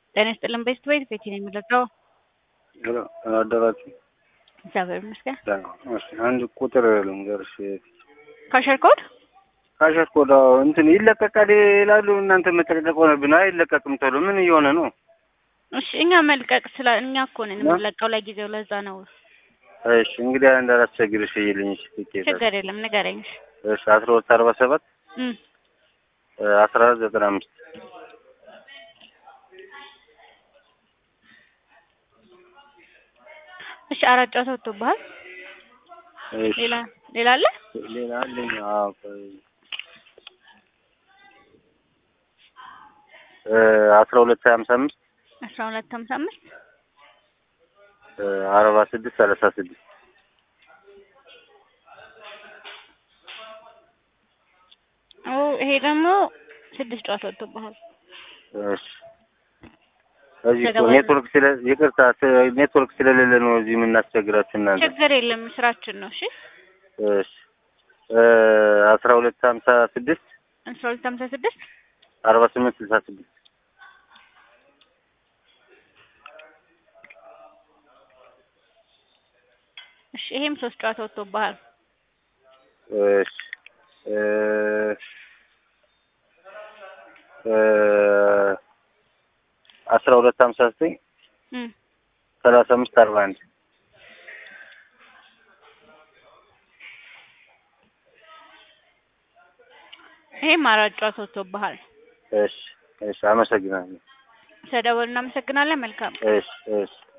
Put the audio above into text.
ጤና ይስጥልን ቤስት ቤት ቤት ነው የሚለቀው። አደራችሁ እግዚአብሔር ይመስገን። እሺ፣ አንድ ቁጥር ልንገርሽ። ካሸር ኮድ ካሸር ኮድ እንትን ይለቀቃል ይላሉ። እናንተ መጨቅጨቅ ሆነብን። አይለቀቅም ቶሎ። ምን እየሆነ ነው? እሺ፣ እኛ መልቀቅ ስለ እኛ እኮ ነን የምንለቀው ለጊዜው፣ ለዛ ነው። እሺ፣ እንግዲህ እንዳላስቸግርሽ ይልኝ። እሺ፣ ትኬት ችግር የለም ንገረኝ። እሺ፣ አስራ ሁለት አርባ ሰባት እም አስራ አራት ዘጠና አምስት እሺ፣ አራት ጨዋታ ወጥቶብሃል። እሺ፣ ሌላ ሌላ አለ? ሌላ አለኝ። አዎ ቆይ እ አስራ ሁለት ሀምሳ አምስት አስራ ሁለት ሀምሳ አምስት አርባ ስድስት ሰላሳ ስድስት ኦ ይሄ ደግሞ ስድስት ጨዋታ ወጥቶብሃል። እሺ እዚህ እኮ ኔትወርክ ስለ ይቅርታ ስ- ኔትወርክ ስለሌለ ነው እዚህ የምናስቸግራችሁ እናንተ። ችግር የለም ስራችን ነው። እሺ እሺ እ አስራ ሁለት ሀምሳ ስድስት አስራ ሁለት ሀምሳ ስድስት አርባ ስምንት ስልሳ ስድስት እሺ ይሄም ሶስት ጨዋታ ወጥቶብሃል። እሺ እ እ አስራ ሁለት ሀምሳ ዘጠኝ እም ሰላሳ አምስት አርባ አንድ ይሄም አራት ጨዋታ ወጥቶብሃል። እሺ እሺ አመሰግናለሁ። ተደወል እናመሰግናለን። መልካም እሺ እሺ